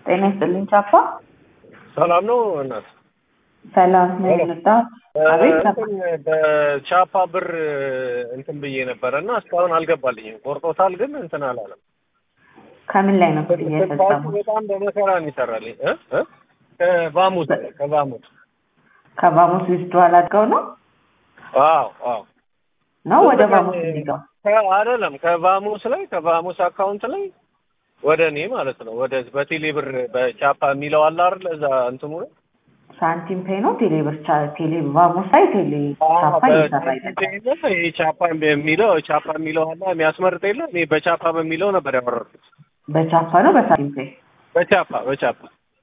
ጤና ይስጥልኝ ቻፓ። ሰላም ነው እናት? ሰላም ነው የመጣ አቤት ቻፓ። እንትን በቻፓ ብር እንትን ብዬ ነበረ እና እስካሁን አልገባልኝም። ቆርጦታል ግን እንትን አላለም። ከምን ላይ ነው ክፍያ ስልካችሁ የፈጸሙት? በጣም በመከራ ነው ይሰራልኝ እ እ ከባሙስ ከባሙስ ከባሙስ ዊዝድዋል አድርገው ነው አዎ አዎ ነው ወደ ባሙስ የሚገው? ከ- አይደለም ከባሙስ ላይ ከባሙስ አካውንት ላይ ወደ እኔ ማለት ነው ወደ በቴሌ ብር በቻፓ የሚለው አለ አይደል እዛ እንትኑ ላይ ሳንቲም ፔ ነው ቴሌ ብር ቻ- ቴሌ ባሙስ ላይ ቴሌ ቻፓ እየሰራ አይደለም። ይሄ ቻፓ የሚለው ቻፓ የሚለው አለ የሚያስመርጥ የለ እኔ በቻፓ በሚለው ነበር ያወረድኩት በቻፓ ነው በሳንቲም ፔ? በቻፓ በቻፓ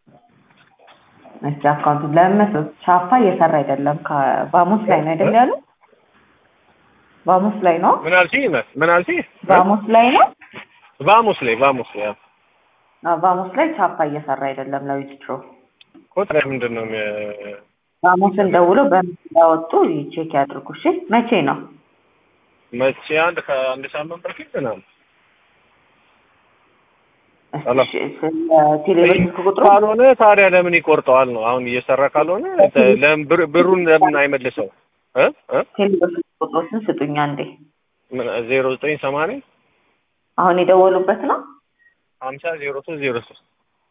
እሺ አካውንቱ ለምን መሰለህ ቻፓ እየሰራ አይደለም። ከባሙስ ላይ ነው አይደል ያሉ? ባሙስ ላይ ነው ምን አልሽኝ እናት ምን አልሽኝ ባሙስ ላይ ነው ባሙስ ላይ ባሙስ ላይ አዎ። አዎ፣ ባሙስ ላይ ቻፓ እየሰራ አይደለም ለዊዝድሮ እኮ ታዲያ ምንድን ነው የሚ- ባሙስን ደውለው በምን እንዳወጡ ቼክ ያድርጉ። እሺ መቼ ነው? መቼ አንድ ከአንድ ሳምንት በፊት ምናምን ሄሎ። እሺ ስለ ቴሌብር ስልክ ቁጥሩ ካልሆነ ታዲያ ለምን ይቆርጠዋል ነው አሁን እየሰራ ካልሆነ ለምን ብር- ብሩን ለምን አይመልሰው እ እ ቴሌብር ስልክ ቁጥሮችን ስጡኝ አንዴ። ምን ዜሮ ዘጠኝ ሰማንያ አሁን የደወሉበት ነው። ሀምሳ ዜሮ ሶስት ዜሮ ሶስት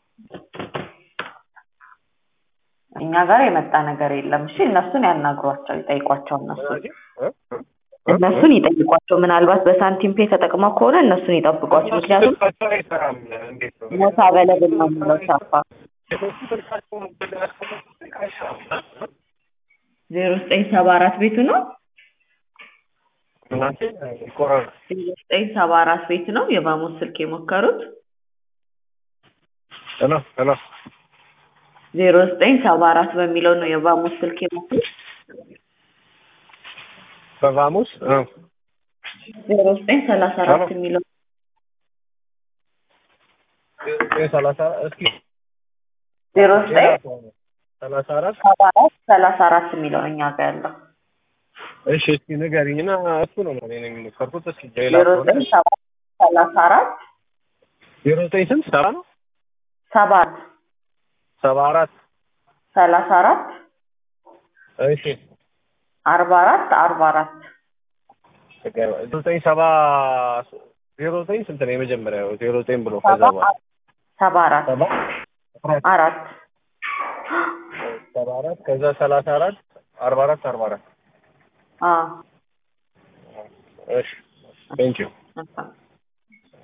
እኛ ጋር የመጣ ነገር የለም። እሺ እነሱን ያናግሯቸው፣ ይጠይቋቸው። እነሱን እነሱን ይጠይቋቸው። ምናልባት በሳንቲም ፔ ተጠቅመው ከሆነ እነሱን ይጠብቋቸው። ምክንያቱም አይሰራም እንዴት ነው ሞታ በለብል ነው የሚለው ቻፓ ዜሮ ዘጠኝ ሰባ አራት ቤቱ ነው። ይቆራል ዜሮ ዘጠኝ ሰባ አራት ቤት ነው የባሙስ ስልክ የሞከሩት። ሄሎ ሄሎ ዜሮ ዘጠኝ ሰባ አራት በሚለው ነው የባሙስ ስልክ የሞከሩት። በቫሙስ እ ዜሮ ዘጠኝ ሰላሳ አራት የሚለው ዘጠኝ ሰላሳ እስኪ ዜሮ ዘጠኝ ሰላሳ አራት ሰባ አራት ሰላሳ አራት የሚለው ነው እኛ ጋር ያለው እሺ እስኪ ንገሪኝና እሱ ነው እኔ ነኝ የሞከርኩት እስኪ ሌላ ዜሮ ከሆነ ዘጠኝ ሰባ ሰላሳ አራት ዜሮ ዘጠኝ ስንት ሰባ ነው ሰባት ሰባ አራት ሰላሳ አራት እሺ አርባ አራት አርባ አራት ዜሮ ዘጠኝ ሰባ ዜሮ ዘጠኝ ስንት ነው የመጀመሪያው ዜሮ ዘጠኝ ብሎ ከዛ ሰባ በኋላ ሰባ አራት ሰባ አራት ሰባ አራት ከዛ ሰላሳ አራት አርባ አራት አርባ አራት አዎ እሺ ቴንኪው መልካም